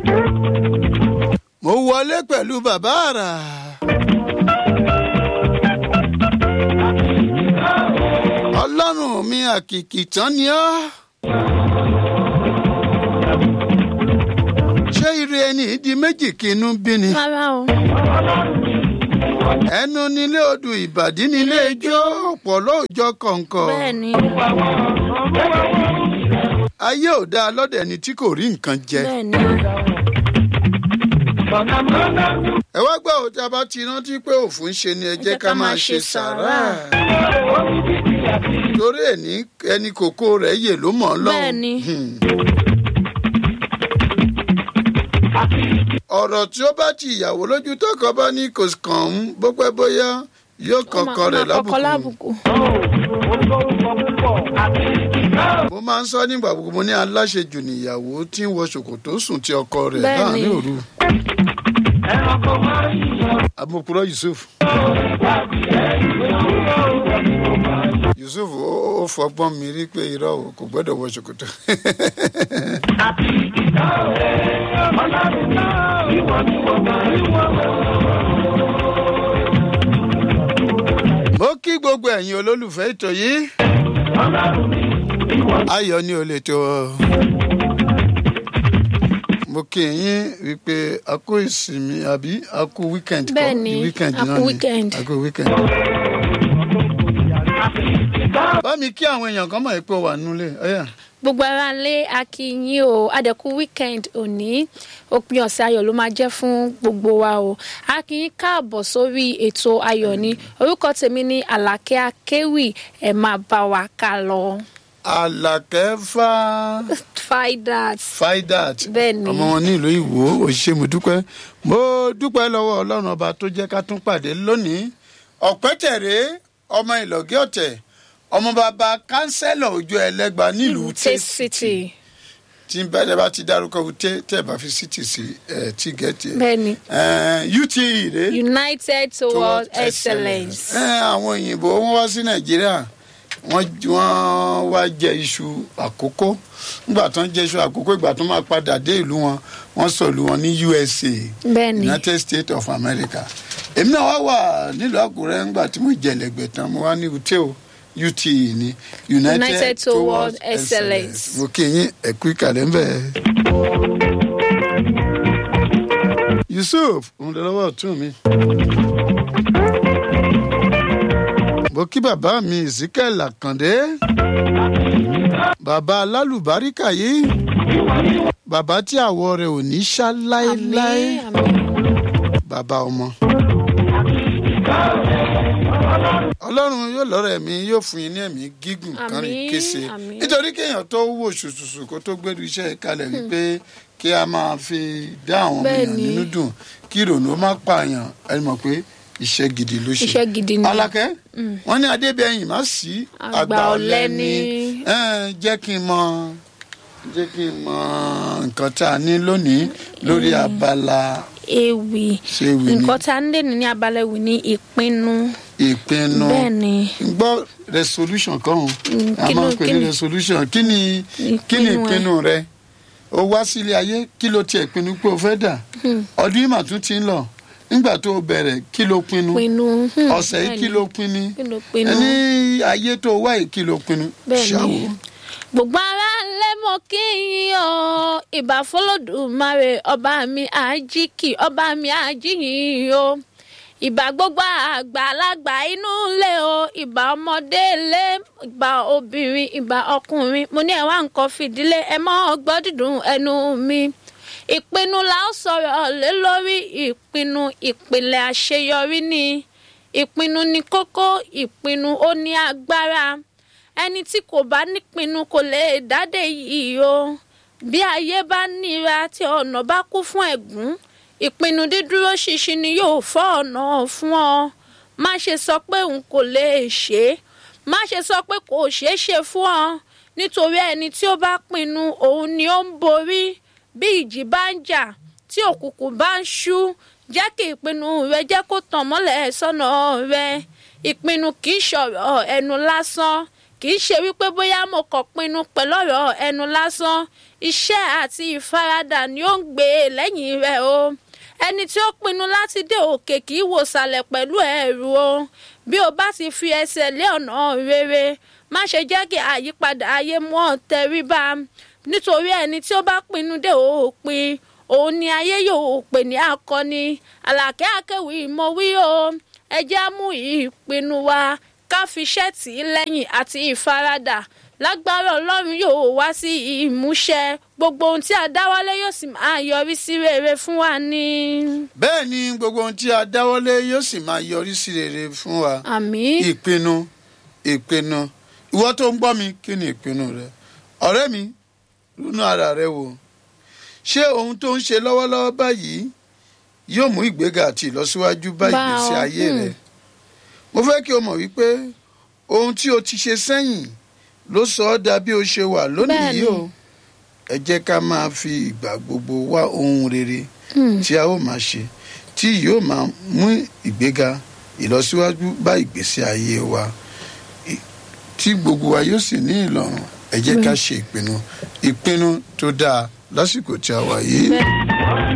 mo wọlé pẹ̀lú bàbá àrà. ọlọ́run mi àkìkì tán ni ọ́. ṣé ire ẹni di méjì kí inú bí ni. rárá o. ẹnu nílé odò ìbàdí nílé ijó ọ̀pọ̀ lóòjọ́ kọ̀ọ̀kan. bẹ́ẹ̀ ni ayé ò dáa lọ́dẹ̀ ẹni tí kò rí nǹkan jẹ. bẹ́ẹ̀ ni ẹ wá gbọ́ òtí a bá ti rántí pé òfin ṣe ni ẹ jẹ́ ká máa ṣe sàrà. torí ẹni ẹni kòkó rẹ̀ yè ló mọ̀ ọ́ lọ́hùn. bẹ́ẹ̀ ni ọ̀rọ̀ tí ó bá ti ìyàwó lójú tọkọ bá ní kò kàn ń bó pẹ́ bóyá yóò kankan rẹ̀ máa kọ́kọ́ lábùkù. lábùkù. mo máa ń sọ nígbà gbogbo mo ní aláṣejù níyàwó tí ń wọ ṣòkòtò sùn tí ọkọ rẹ̀ Bẹ́ẹ̀ ni. láàrin òru. amokuro yusuf. yusuf ó ó fọgbọ́n mi rí pé irọ́ o kò gbọ́dọ̀ wọ ṣòkòtò. mo kí gbogbo ẹ̀yin olólùfẹ́ ètò yìí ayọ̀ ni ò lè tó o. mo kí yín wípé a kú ìsinmi àbí a kú weekend kọ́ Bẹ́ẹ̀ ni, weekend a náà kú ni. weekend. a kú weekend. bá mi kí àwọn èèyàn kan mọ̀ pé ó wà nílé ọ̀yà. gbogbo ara lé akínyìn o adẹ̀kú weekend òní òpin ọ̀sẹ̀ ayọ̀ ló máa jẹ́ fún gbogbo wa o akínyìn káàbọ̀ sórí ètò ayọ̀ ni orúkọ tèmi ní àlàkẹ́ akéwì ẹ̀ máa bá wa ká lọ. àlàkẹ́ fà fidat faidat Bẹ́ẹ̀ ni. ọmọ wọn ní ìlú ìwò òṣìṣẹ́ mo dúpẹ́ mo dúpẹ́ lọ́wọ́ ọlọ́run ọba tó jẹ́ ká tún pàdé lónìí ọ̀pẹ́tẹ̀rẹ́ ọmọ ìlọ́gẹ́ ọ̀tẹ̀ ọmọ bàbá kánsẹ́lọ̀ ojú ẹlẹ́gba nílùú Ute tẹ́ city tí bẹ́ẹ̀ bá ti dárúkọ tẹ́ tẹ́ bá fi city sí ẹ̀ tí gẹ̀ẹ́tì bẹ́ẹ̀ ni ute rè united towards excellence. ẹ àwọn òyìnbó wọn wá sí nàìjíríà wọn wọn wá jẹ iṣu àkókò nígbà tó ń jẹ iṣu àkókò ìgbà tó máa padà dé ìlú wọn wọn sọ ìlú wọn ní usa bẹ́ẹ̀ ni united states of america èmi náà wá wà nílùú àkúrẹ́ ńgbà tí mo jẹ̀lẹ̀gbẹ̀ tán mo wá ní ute o ute ní united, United towards Towards Excellence. excellence mo kí yín ẹ̀kú ìkàlẹ̀ ń bẹ̀. yusuf òun lọ lọ́wọ́ ọ̀tún mi. mo kí bàbá mi ezekiel akande bàbá alálùbáríkà yìí bàbá tí àwọ̀ rẹ̀ ò ní ṣá láéláé àmín àmín. bàbá ọmọ. ọlọ́run yóò lọ́rọ̀ ẹ̀mí yóò fún yín ní ẹ̀mí gígùn kan rí Àmín, kése àmín. nítorí kéèyàn tó wò ṣùṣùṣù kó tó gbẹ́rù iṣẹ́ kalẹ̀ wípé kí a máa fi dá àwọn ọmọ èèyàn Bẹ́ẹ̀ni. nínú dùn kí ìrònú ó má pààyàn ẹ mọ̀ pé iṣẹ́ gidi ló ṣe. iṣẹ́ gidi ni. alákẹ́ wọ́n ní adébẹ̀yìn má sí Àgbà àgbà ọ̀lẹ ọ̀lẹ ni ni. Ẹ́n, jẹ́ kí n mọ jẹ́ kí n mọ nǹkan tá a ní lónìí lórí abala ewì ṣé ewì ni nǹkan tá a ń lè ní ní abala ewì ní ìpinnu ìpinnu bẹ́ẹ̀ ni gbọ́ resolution kan Mm, a kí máa ló- ń pè kí ní ni- resolution kí ni kí ni Ìpinnu ẹ. ìpinnu rẹ o wá sílé ayé kí ló tiẹ̀ pinnu pé o fẹ́ dà ọdún yìí mà tún ti ń lọ nígbà tó o bẹ̀rẹ̀ kí ló pinnu pinnu hmm, ọ̀sẹ̀ yìí bẹ́ẹ̀ kí ni. ló pinnu kí ló pinnu ẹni ayé tó wá yìí kí ló pinnu bẹ́ẹ̀ ṣáwó ni gbogbo ara lẹ mọ kí yín o ìbà fọlọ́dúnmáre ọba mi àjíkì ọba mi àjíyìn o ìbà gbogbo àgbàlagbà inú ilé o ìbà ọmọdé ilé ìbà obìnrin ìbà ọkùnrin mo ní ẹwà nǹkan fìdílé ẹ mọ ọgbọ́ dídùn ẹnu mi ìpinnu la ó sọ̀rọ̀ lé lórí ìpinnu ìpìlẹ̀ àṣeyọrí ni ìpinnu ni kókó ìpinnu ó ní agbára ẹni tí kò bá nípinnu kò lè dádé yìí o bí ayé bá níra tí ọ̀nà bá kú fún ẹ̀gún ìpinnu dídúró ṣinṣin ni yóò fọ́ ọ̀nà fún ọ má ṣe sọ pé òun kò lè ṣe é má ṣe sọ pé kò ṣeé ṣe fún ọ nítorí ẹni tí ó bá pinnu òun ni ó ń borí bí ìjì bá ń jà tí òkùnkùn bá ń ṣú jẹ́ kí ìpinnu rẹ jẹ́ kó tàn mọ́lẹ̀ sọ́nà rẹ ìpinnu kì í ṣọ̀rọ̀ ẹnu lásán kì í ṣe wípé bóyá mo kàn pinnu pẹ̀lú ọ̀rọ̀ ẹnu lásán iṣẹ́ àti ìfaradà ni ó ń gbé e lẹ́yìn rẹ̀ o ẹni tí ó pinnu láti dé òkè kì í wò sàlẹ̀ pẹ̀lú ẹ̀rù o bí o bá ti fi ẹsẹ̀ lé ọ̀nà rere má ṣe jẹ́ kí àyípadà ayé mú ọ tẹríba nítorí ẹni tí ó bá pinnu dé òpin òun ni ayé yóò pè ní akọni àlàkẹ́ akẹ́wì mọ̀ wí o ẹ jẹ́ á mú ìpinnu wa ká fi ṣẹ́ẹ̀tì lẹ́yìn àti ìfaradà lágbára ọlọ́run yóò wá sí ìmúṣẹ gbogbo ohun tí a dáwọ́lé yóò sì máa yọrí sí rere fún wa ní. bẹ́ẹ̀ ni gbogbo ohun tí a dáwọ́lé yóò sì máa yọrí sí rere fún wa. àmín. ìpinnu ìpinnu ìwọ tó ń gbọ́ mi kí ni ìpinnu rẹ ọ̀rẹ́ mi ronú ara rẹ wò ṣé ohun tó ń ṣe lọ́wọ́lọ́wọ́ báyìí yóò mú ìgbéga àti ìlọsíwájú bá Bá ìgbésí ọ, ayé hmm. rẹ mo fẹ́ kí o mọ̀ wípé ohun tí o ti ṣe sẹ́yìn ló sọ ọ́ dà bí o ṣe wà lónìí Bẹ́ẹ̀ni. yìí o ẹ jẹ́ ká máa fi ìgbà gbogbo wá ohun rere tí a ó máa ṣe tí yóò máa mú ìgbéga ìlọsíwájú bá ìgbésí ayé wa I- tí gbogbo wa yóò sì ní ìlọrun ẹ jẹ́ ká ṣe ìpinnu ìpinnu tó dáa lásìkò tí a wà yìí. Bẹ́ẹ̀.